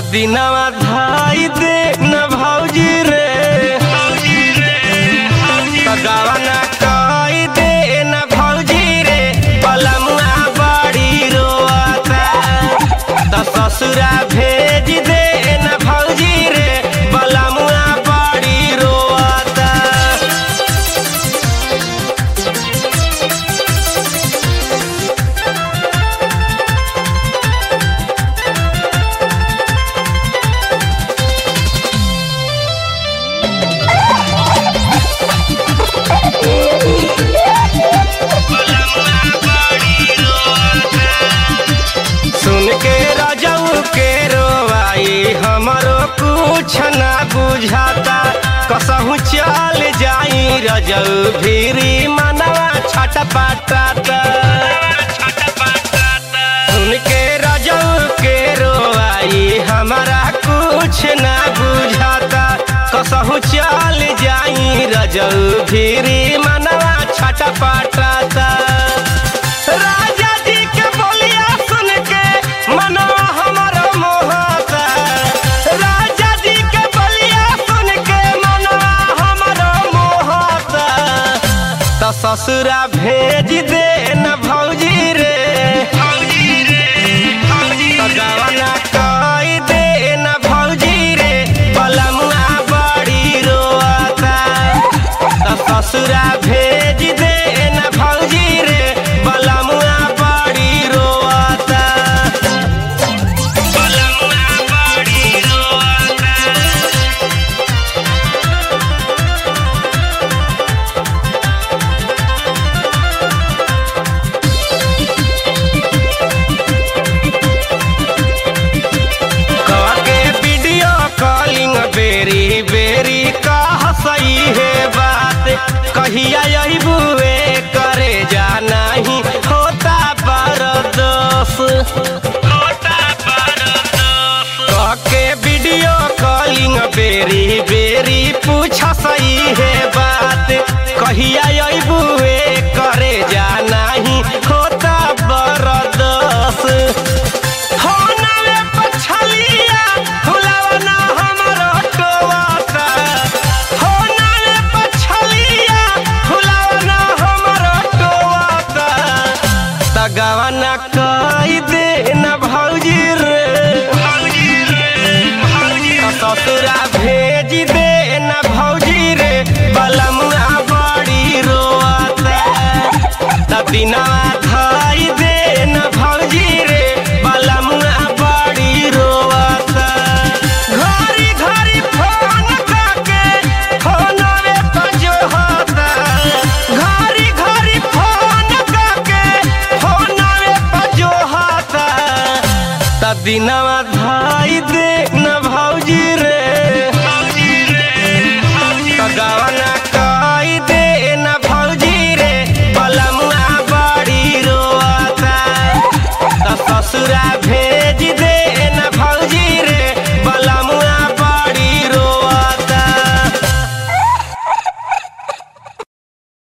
दिनवा धाई दे न भौजी रे गावा न कई दे न भौजी रे पलमुआ बड़ी रोता त ससुरा भेज दे न भौजी रे पलमुआ बड़ी रोता सुन के रजऊ के रोवाई हमरो कुछ ना बुझाता कसहू चल जाई रजऊ भीरी मनवा छटपटाता सुन के रजऊ के रोवाई हमारा कुछ ना बुझाता कसहू चल जाई रजऊ भीरी मनवा छटपटाता राजा जी के बोलिया सुन के मनवा हमरो मोहता राजा जी के बोलिया सुन के मनवा हमरो मोहता त ससुरा भेज दे न भौजी रे त गवना कई दे न भौजी रे बलमुआ बड़ी रोता त ससुरा भेज दे न भौजी रे बलमुआ बड़ी रोता बलमुआ बड़ी रोता के वीडियो कॉलिंग बेरी बेरी कह सही है बात कहिया यही बुए करे जा नहीं होता बरदोस होता बरदोस कह के वीडियो कॉलिंग बेरी बेरी पूछ सही है बात कहिया यही बुए करे जा नहीं होता बरदोस होनवे पछलिया फुलवना हमरो टोवाता होनवे पछलिया फुलवना हमरो टोवाता तगवना कई दे न भौजी रे भौजी रे भौजी ससुरा भेज दे न भौजी रे बलमुआ बड़ी रोता त दिनवा धाई दे न भौजी रे बलमुआ बड़ी रोता घरी घरी फोन करके फोनवे पर जो होता घरी घरी फोन करके फोनवे पर जो होता त दिनवा धा